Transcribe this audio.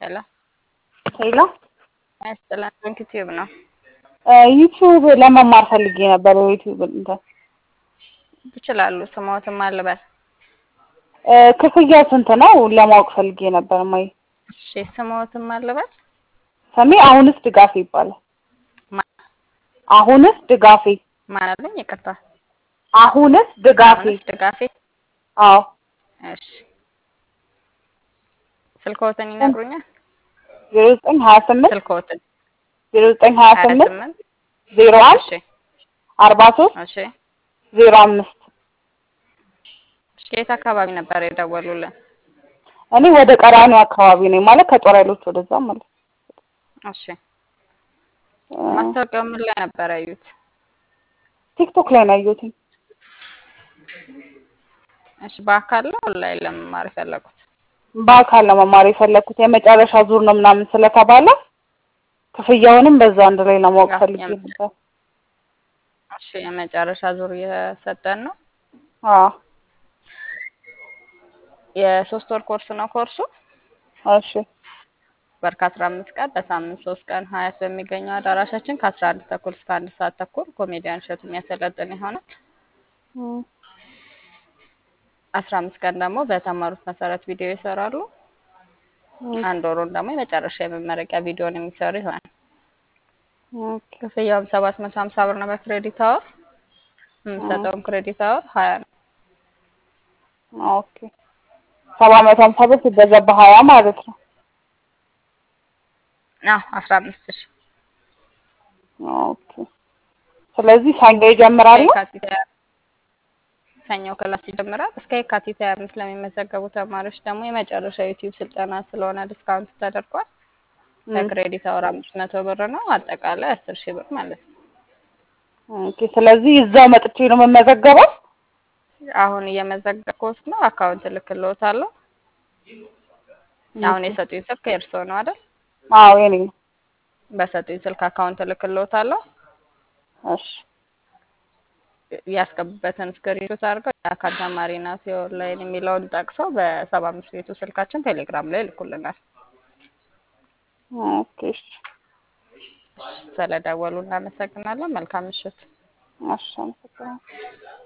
ሄሎ ሄሎ ያስጥላን ዩቲዩብ ነው። ዩቲዩብ ለመማር ፈልጌ ነበር። ዩቲዩብ እንትን ይችላሉ። ስሞትም አልበል ክፍያው ስንት ነው ለማወቅ ፈልጌ ነበር። ማይ እሺ፣ ስሞትም አልበል ስሜ አሁንስ ድጋፌ ይባላል። ማ- አሁንስ ድጋፌ ማን አለኝ? ይቅርታ አሁንስ ድጋፌ። አሁንስ ድጋፌ። አዎ እሺ፣ ስልክዎትን ይነግሩኛል? ዜሮ ዘጠኝ ሀያ ስምንት ስልክዎትን ዜሮ ዘጠኝ ሀያ ሀያ ስምንት ስምንት ዜሮ አንድ እሺ፣ አርባ ሶስት እሺ፣ ዜሮ አምስት እሺ። የት አካባቢ ነበር የደወሉልን? እኔ ወደ ቀራኒዮ አካባቢ ነኝ ማለት ከጦር ኃይሎች ወደዛ ማለት እሺ፣ ማስታወቂያው ምን ላይ ነበር ያዩት? ቲክቶክ ላይ ነው ያየሁት። እሺ፣ በአካል ነው ኦንላይን ለመማር የፈለጉት? በአካል ነው መማር የፈለኩት የመጨረሻ ዙር ነው ምናምን ስለተባለ ክፍያውንም በዛ አንድ ላይ ለማወቅ ያው ፈልጌ የም- ነበር። እሺ፣ የመጨረሻ ዙር እየሰጠን ነው። አዎ የሶስት ወር ኮርስ ነው ኮርሱ እሺ ወር ከአስራ አምስት ቀን በሳምንት ሶስት ቀን ሀያት በሚገኘው አዳራሻችን ከአስራ አንድ ተኩል እስከ አንድ ሰዓት ተኩል ኮሜዲያን እሸቱ የሚያሰለጥን ይሆናል። እም፣ አስራ አምስት ቀን ደግሞ በተማሩት መሰረት ቪዲዮ ይሰራሉ። እም፣ አንድ ወሩን ደግሞ የመጨረሻ የመመረቂያ ቪዲዮን የሚሰሩ ይሆናል። ኦኬ ክፍያውም ሰባት መቶ ሀምሳ ብር ነው በክሬዲት አወር። የምንሰጠውም ክሬዲት አወር ሀያ ነው። ኦኬ ሰባት መቶ ሀምሳ ብር ሲበዛ በሀያ ማለት ነው። አዎ አስራ አምስት ሺ ኦኬ ስለዚህ ሰኞ ይጀምራሉ። የካቲት ሀያ ሰኞ ክላስ ይጀምራል። እስከ የካቲት ሀያ አምስት ለሚመዘገቡ ተማሪዎች ደግሞ የመጨረሻ ዩቲዩብ ስልጠና ስለሆነ ዲስካውንት ተደርጓል። እም፣ በክሬዲት አወር አምስት መቶ ብር ነው። አጠቃላይ አስር ሺህ ብር ማለት ነው። ኦኬ ስለዚህ እዛው መጥቼ ነው የምመዘገበው። አሁን እየመዘገብኩት ነው። አካውንት እልክልዎታለሁ። አሁን የሰጡኝ ስልክ የእርስዎ ነው አይደል? አዎ የኔ ነው። በሰጡኝ ስልክ አካውንት እልክልዎታለሁ። እሺ ያስገቡበትን ስክሪንሾት አድርገው የአካል ተማሪ ናት የኦንላይን የሚለውን ጠቅሰው በሰባ አምስት ቤቱ ስልካችን ቴሌግራም ላይ ይልኩልናል። ኦኬ እሺ ስለደወሉ እናመሰግናለን። መልካም ምሽት። እሺ አመሰግናለሁ።